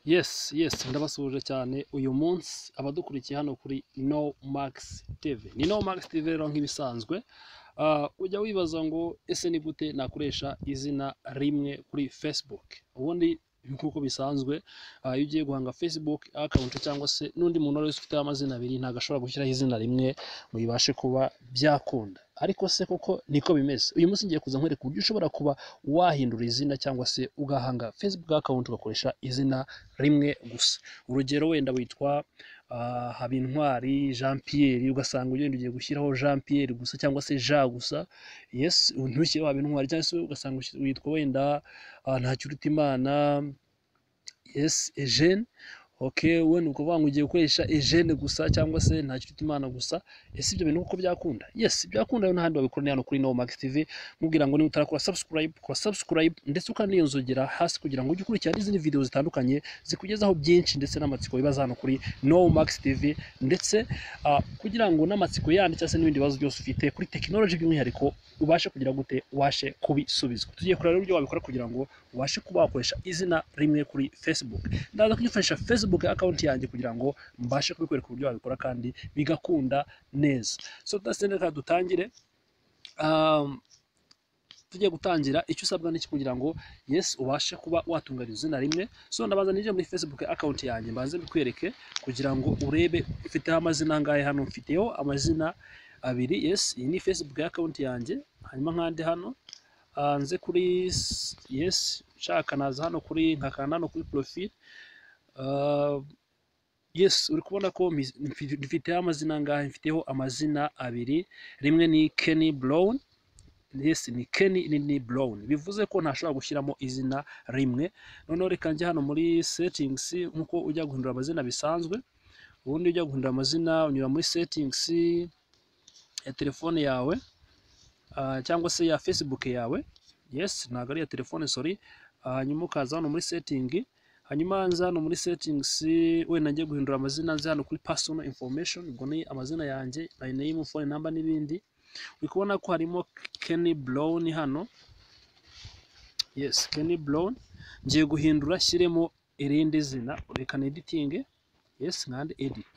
yes yes ndabasuhuje cyane uyu munsi abadukurikiye hano kuri no max tv ni no max tv rero nk'ibisanzwe Ah, ujya wibaza ngo ese ni gute nakoresha izina rimwe kuri facebook ubundi nk'uko bisanzwe ah, iyo ugiye guhanga facebook account cyangwa se n'undi muntu wese ufite amazina abiri ntabwo ashobora gushyiraho izina rimwe ngo bibashe kuba byakunda ariko se koko niko bimeze uyu munsi ngiye kuza nkwereka uburyo ushobora kuba wahindura izina cyangwa se ugahanga facebook account ugakoresha izina rimwe gusa urugero wenda witwa ah, habintwari jean pierre ugasanga ugenda ugiye gushyiraho jean pierre gusa cyangwa se jean gusa yes ntushyireho habintwari cyangwa se ugasanga ushyi- witwa wenda ah, ntakirutimana yes eugene ok we ni ukuvuga ngo ugiye gukoresha eugene gusa cyangwa se ntakirutimana gusa ese ibyo bintu uko byakunda yes byakunda rero n'ahandi wabikora ni hano kuri no max tv nkubwira ngo niba utarakora subscribe kora subscribe ndetse ukaniyonzogera hasi kugira ngo ujye ukurikirana n'izindi video zitandukanye zikugezaho byinshi ndetse n'amatsiko bibaza hano kuri no max tv ndetse ah, kugira ngo n'amatsiko yandi cyangwa se n'ibindi bibazo byose ufite kuri tekinoloji by'umwihariko ubashe kugira gute ubashe kubisubizwa tugiye kureba rero uburyo wabikora kugira ngo ubashe kuba wakoresha izina rimwe kuri facebook ndaza kuyifashisha facebook account yanjye kugira ngo mbashe kubikwereka uburyo wabikora kandi bigakunda neza so tudasende reka dutangire um, tugiye gutangira icyo usabwa n'iki kugira ngo yes ubashe kuba watunganya izina rimwe so ndabanza ninjire muri facebook account yanjye mbanze mbikwereke kugira ngo urebe mfiteho amazina angahe hano mfiteho amazina abiri yes iyi ni facebook account yanjye hanyuma nkande hano Ah, nze kuri s- yes nshaka naza hano kuri nkakanda hano kuri profile Ah, yes uri kubona ko mpi- mfi- mfiteho amazina angahe mfiteho amazina abiri rimwe ni kenny brown yes ni Kenny ni, ni Brown bivuze ko ntashobora gushyiramo izina rimwe noneho reka njye hano muri settings nkuko ujya guhindura amazina bisanzwe ubundi ujya guhindura amazina unyura muri settings ya telefone yawe ah, cyangwa se ya Facebook yawe yes ntabwo ari iya telefone sorry Ah, hanyuma ukaza hano muri setting hanyuma nza hano muri settings wenda njye guhindura amazina nze hano kuri personal information ubwo ni amazina yanjye my name phone number n'ibindi uri kubona ko harimo Kenny Brown hano yes Kenny Brown ngiye guhindura shyiremo irindi zina reka ni editing yes nkande edit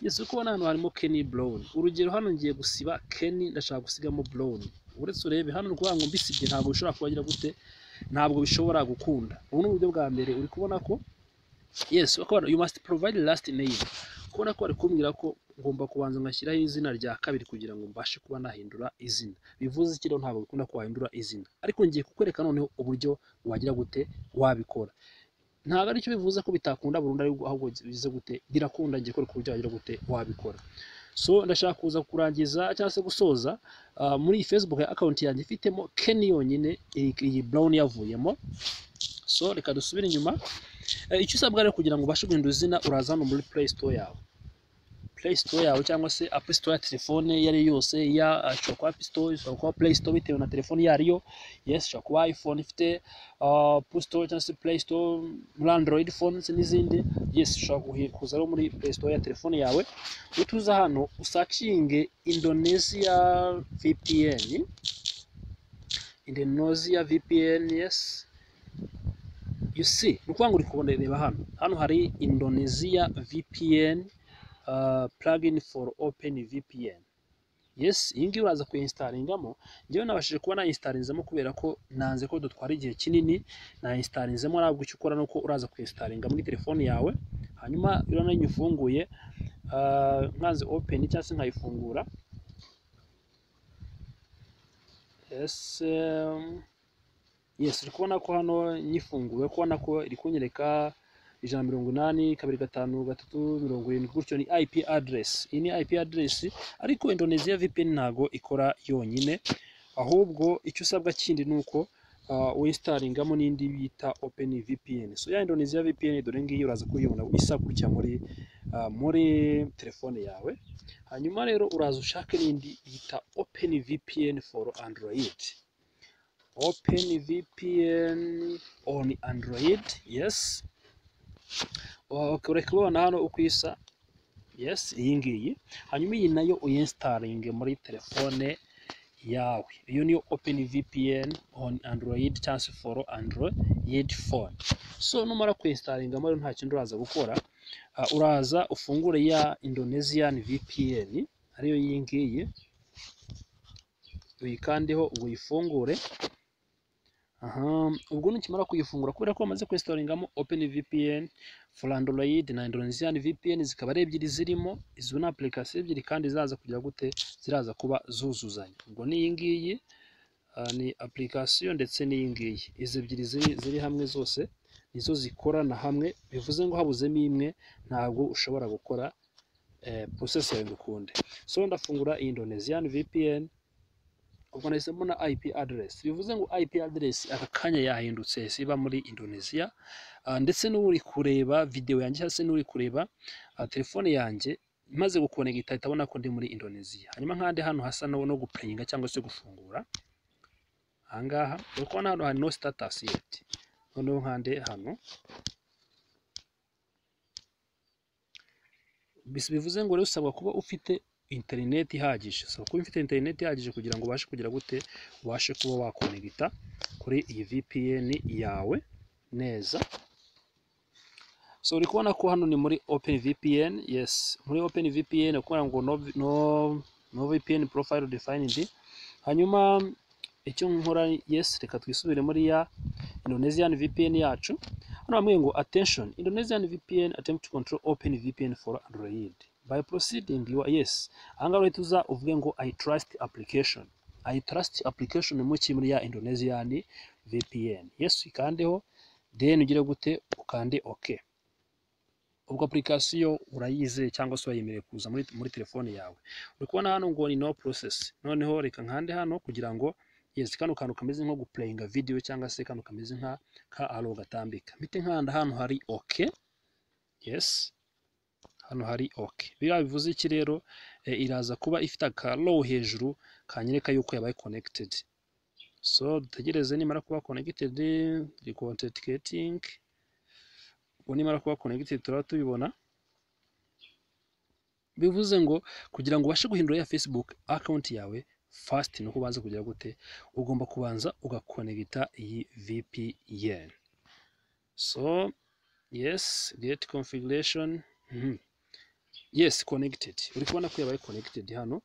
yes uri kubona hano harimo Kenny Brown urugero hano ngiye gusiba Kenny ndashaka gusigamo Brown uretse urebe hano ni ukuvuga ngo mbisibye ntabwo bishobora kubagira gute ntabwo bishobora gukunda ubu ni uburyo bwa mbere uri kubona ko yes bakora you must provide last name kubona ko bari kumbwira ko ngomba kubanza ngashyiraho izina rya kabiri kugira ngo mbashe kuba nahindura izina bivuze iki rero ntabwo bikunda ko wahindura izina ariko ngiye kukwereka noneho uburyo wagira gute wabikora ntabwo aricyo bivuze ko bitakunda burundu ariko ahubwo bivuze gute birakunda ngiye kwereka uburyo wagira gute wabikora so ndashaka kuza kurangiza cyangwa se gusoza ah, muri iyi facebook account yanjye ifitemo Kenny yonyine iyi iyi brown yavuyemo so reka dusubire inyuma Eh, icyo usabwa rero kugira ngo ubashe guhindura izina uraza hano muri play store yawe play store yawe cyangwa se app store ya telefone iyo ari yo yose ya ashobora kuba app store ishobora kuba play store bitewe na telefone iyo ari yo yes ishobora kuba iphone ifite ah, app store cyangwa se play store muri android phones n'izindi yes ushobora kuhi- kuza rero muri play store ya telefone yawe utuza hano usacinge indonesia vpn indonesia vpn yes you see ni ukuvuga ngo uri kubona reba hano hano hari indonesia vpn uh, plugin for open vpn yes iyi ngiyi uraza kuyinsitalingamo njyewe nabashije kuba nayinstalinzemo kubera ko nanze ko dutwara igihe kinini nayinstalinzemo ntabwo icyo ukora ni uko uraza kuyinstalinga muri telefoni yawe hanyuma rero nayo ufunguye uh, nkanze open cyangwa se nkayifungura yes um, yes uri kubona ko hano nyifunguye uri kubona ko iri kunyereka ijana mirongo inani kabiri gatanu gatatu mirongo irindwi gutyo ni IP address iyi ni IP address ariko Indonesia VPN ntago ikora yonyine ahubwo icyo usabwa kindi ni uko uh, winstalingamo n'indi bita Open VPN so ya Indonesia VPN dore ngiyi uraza kuyibona isa gutya muri uh, muri telefone yawe hanyuma rero uraza ushake n'indi bita Open VPN for Android OpenVPN on Android, yes. Ukaba uri kubibona hano uko isa, yes iyi ngiyi hanyuma iyi nayo uyinstaringe muri telefone yawe iyo niyo open vpn on android cyangwa se for android phone so numara kuyinstaringa muri nta kindi uraza gukora Ah, uraza ufungure ya indonesian vpn ariyo iyi ngiyi uyikandeho ngo uyifungure aha ubwo nukimara kuyifungura kubera ko wamaze kwesitoringamo open vpn for android na indonesian vpn zikaba ari ebyiri zirimo izo ni application ebyiri kandi ziraza kugira gute ziraza kuba zuzuzanya ubwo ni iyi ngiyi ah, ni application ndetse n'iyi ngiyi izi ebyiri ziri, ziri hamwe zose nizo zikorana hamwe bivuze ngo habuzemo imwe ntabwo ushobora gukora eh, process yawe ngo ukunde so ndafungura iyi indonesian vpn ubwo nahise mbona IP address bivuze ngo IP address aka kanya yahindutse siba muri Indonesia Ah, ndetse n'uri kureba video yanjye cyangwa se n'uri kureba ah, telefone yanjye maze gukonegita ahita abona ko ndi muri Indonesia hanyuma nkande hano hasa no no guplayinga cyangwa se gufungura ahangaha uri kubona hano hari no status yet noneho nkande hano Bis- bivuze ngo rero usabwa kuba ufite interineti ihagije usabwa kuba ufite interineti ihagije kugira ngo ubashe kugira gute ubashe kuba wakonegita kuri iyi VPN yawe neza so uri kubona ko hano ni muri open VPN yes muri open VPN kubona ngo no, no, no VPN profile defined hanyuma icyo nkora yes reka twisubire muri ya Indonesian VPN yacu hano bamwe ngo attention Indonesian VPN attempt to control open VPN for Android by proceeding you are yes ahangaha uhita uza uvuge ngo I trust application I trust application mu ki muri ya Indonesian VPN yes uyikandeho then ugire gute ukande OK ubwo application urayizeye cyangwa se wayemereye kuza muri, muri telefone yawe uri kubona hano ngo ni no process noneho reka nkande hano kugira ngo yes kano kantu kameze nko guplayinga video cyangwa se kano kameze nka ka aro gatambika mpite nkanda hano hari ok yes hano hari ok biriya bivuze iki rero eh, iraza kuba ifite aka low hejuru kanyereka yuko yabaye connected so dutegereze nimara kuba connected iri ku authenticating ubu nimara kuba connected turaba tubibona bivuze ngo kugira ngo ubashe guhindura ya facebook account yawe fast ni uko ubanza kugira gute ugomba kubanza ugakonegita iyi VPN so yes get configuration mhm. yes connected uri kubona ko yabaye connected hano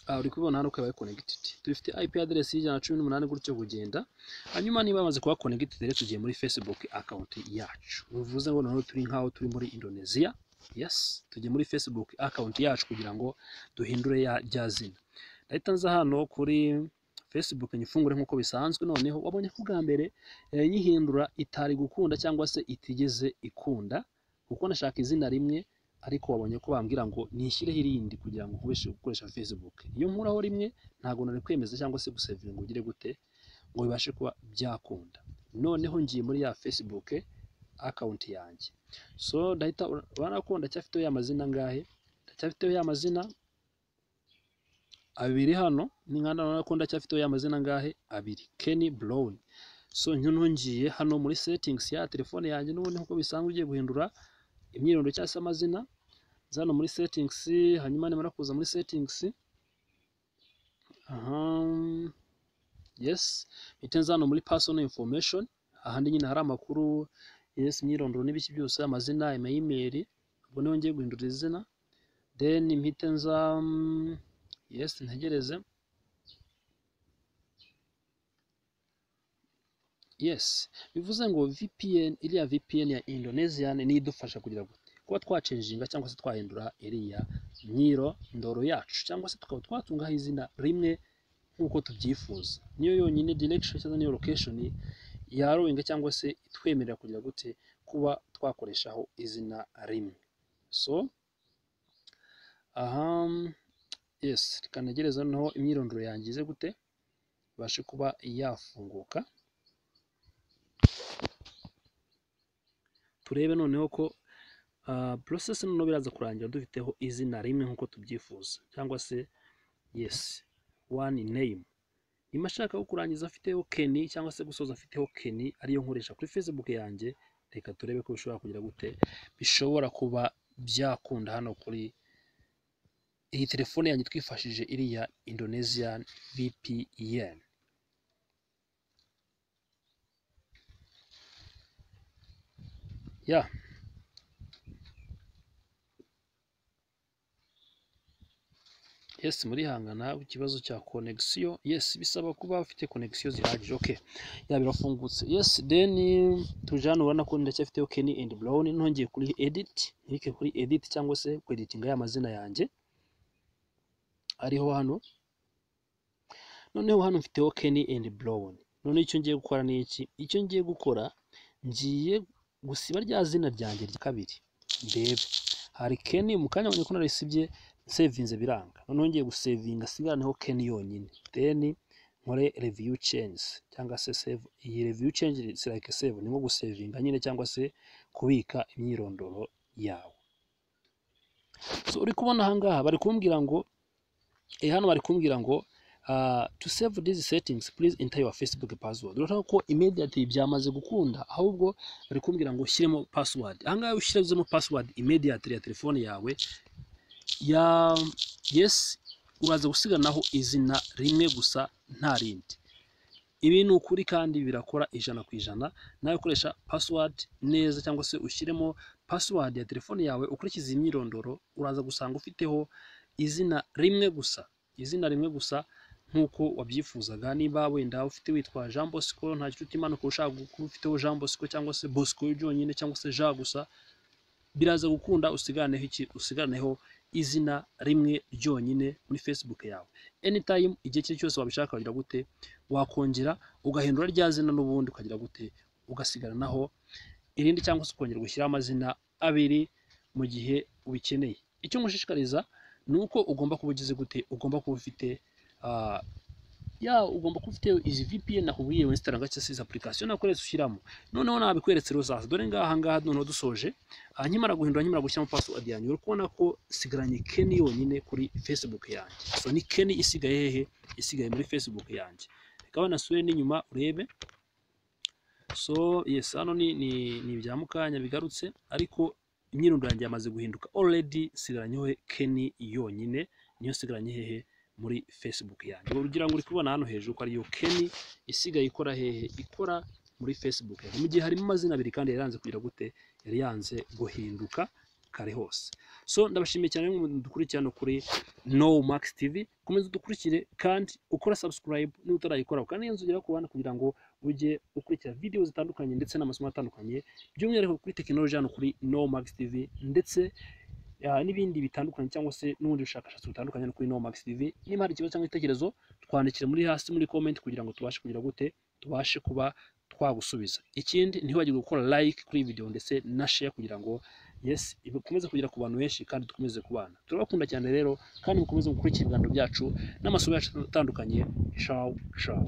Ah, uri kubibona hano ko yabaye connected dufite IP address y'ijana na cumi n'umunani gutyo kugenda hanyuma niba bamaze kuba connected rero tugiye muri Facebook account yacu bivuze ngo noneho turi nkaho turi muri Indonesia yes tugiye muri Facebook account yacu kugira ngo duhindure ya rya zina ndahita nza hano kuri Facebook nyifungure nk'uko bisanzwe noneho wabonye ko ubwa mbere eh, nyihindura itari gukunda cyangwa se itigeze ikunda kuko nashaka izina rimwe ariko wabonye ko bambwira ngo nishyireho irindi kugira ngo nkubeshe gukoresha Facebook iyo nkuraho rimwe ntabwo nari kwemeza cyangwa se gusevinga ngo ugire gute ngo bibashe kuba byakunda noneho ngiye muri ya Facebook account yanjye so ndahita urabona ko ndacyafiteho ya mazina angahe ndacyafiteho ya mazina abiri hano ni nkanda urabona ko ndacyafiteho ya mazina angahe abiri Kenny Brown so noneho ngiye hano muri settings ya telefone yanjye n'ubundi nk'uko bisanzwe ugiye guhindura imyirondoro cyangwa se amazina nza hano muri settings hanyuma nimara kuza muri settings aha yes mpite nza hano muri personal information ahandi nyine hari amakuru yes imyirondoro n'ibiki byose amazina amayimeri ubwo niho ngiye guhindura izina then mpite nza mm, yes ntegereze yes bivuze ngo VPN iriya VPN ya Indonesian niyo idufasha kugira gute kuba twacenjinga cyangwa se twahindura iriya myirondoro yacu cyangwa se tukaba twatungaho izina rimwe nk'uko tubyifuza niyo yonyine direction cyangwa niyo location yarowinga cyangwa se itwemerera kugira gute kuba twakoreshaho izina rimwe so aha yes tukanegereza noneho imyirondoro yangize gute ibashe kuba yafunguka turebe noneho ko ah, process noneho biraza kurangira dufiteho izina rimwe nk'uko tubyifuza cyangwa se yes one name nyuma ashaka ko kurangiza afiteho keni cyangwa se gusoza afiteho keni ariyo nkoresha kuri facebook yanjye reka turebe ko bishobora kugira gute bishobora kuba byakunda hano kuri iyi telefone yanjye twifashije iriya Indonesian VPN ya yes murihangana ikibazo cya connection yes bisaba kuba ufite connection zihagije okay ya birafungutse yes then tuje hano urabona ko ndacyafite Ken and Brown ntongeye kuri edit nike kuri edit cyangwa se ku editinga y'amazina yanjye ariho hano noneho hano mfiteho Ken and Brown none icyo ngiye gukora ni iki icyo ngiye gukora ngiye gusiba rya zina ryanjye rya kabiri ndebe hari Ken mu kanya mbonye ko narisibye sevinze biranga noneho ngiye gusevinga sigaraneho Ken yonyine then nkore review change cyangwa se save iyi review change it's like save ni nko gusevinga nyine cyangwa se kubika imyirondoro yawe so uri kubona aha ngaha bari kumbwira ngo eh, hano bari kumbwira ngo uh, to save these settings please enter your facebook password urashaka ko immediately byamaze gukunda ahubwo bari kumbwira ngo ushyiremo password aha ngaha iyo ushyizemo password immediately ya telefone yawe ya yes uraza gusiganaho izina rimwe gusa nta rindi ibi ni ukuri kandi birakora ijana ku ijana nawe ukoresha password neza cyangwa se ushyiremo password ya telefone yawe ukurikiza iyi myirondoro uraza gusanga ufiteho izina rimwe gusa izina rimwe gusa nk'uko wabyifuzaga niba wenda ufite witwa Jean Bosco nta nshuti imanuka ushaka kuba ufiteho Jean Bosco cyangwa se Bosco byonyine cyangwa se Jean gusa biraza gukunda usiganeho iki usiganeho izina rimwe ryonyine muri Facebook yawe anytime igihe icyo ari cyo cyose wabishaka wagira gute wakongera ugahindura rya zina n'ubundi ukagira gute ugasigaranaho irindi cyangwa se ukongera gushyiraho amazina abiri mu gihe ubikeneye icyo ngushishikariza ni uko ugomba kuba ugize gute ugomba kuba ufite ah, ya ugomba kuba ufite izi VPN nakubwiye wesitara gace se izi application nakoretse ushyiramo noneho nabikweretse rero zaza dore ngaha ngaha noneho dusoje ah, nkimara guhindura nkimara gushyiramo password yanjye uri kubona ko sigaranye Ken yonyine kuri Facebook yanjye so ni Ken isigaye hehe isigaye muri Facebook yanjye reka banasure n'inyuma urebe so yes hano ni ni, ni ibya mukanya bigarutse ariko imyirondoro yanjye yamaze guhinduka already sigaranyeho Ken yonyine niyo sigaranye hehe muri Facebook yanjye ugira ngo uri kubona hano hejuru ko ariyo Ken isigaye ikora hehe ikora muri Facebook yanjye mu gihe harimo amazina abiri kandi yari yanze kugira gute yari yanze guhinduka kare hose so ndabashimiye cyane dukurikira hano kuri No Max TV komeza udukurikire kandi ukora subscribe niba utarayikora kandi iyo nzugera ku bana kugira ngo ujye ukurikira videwo zitandukanye ndetse n'amasomo atandukanye by'umwihariko kuri tekinoloji hano kuri No Max TV ndetse ah, n'ibindi bitandukanye cyangwa se n'ubundi bushakashatsi butandukanye hano kuri No Max TV niba hari ikibazo cyangwa igitekerezo twandikire muri hasi muri comment kugira ngo tubashe kugira gute tubashe kuba twagusubiza ikindi ntiwibagirwe gukora like kuri iyi video ndetse na share kugira ngo yes ikomeze kugera ku bantu benshi kandi dukomeze kubana turabakunda cyane rero kandi mukomeze gukurikira ibiganiro byacu n'amasomo yacu atandukanye shawu shawu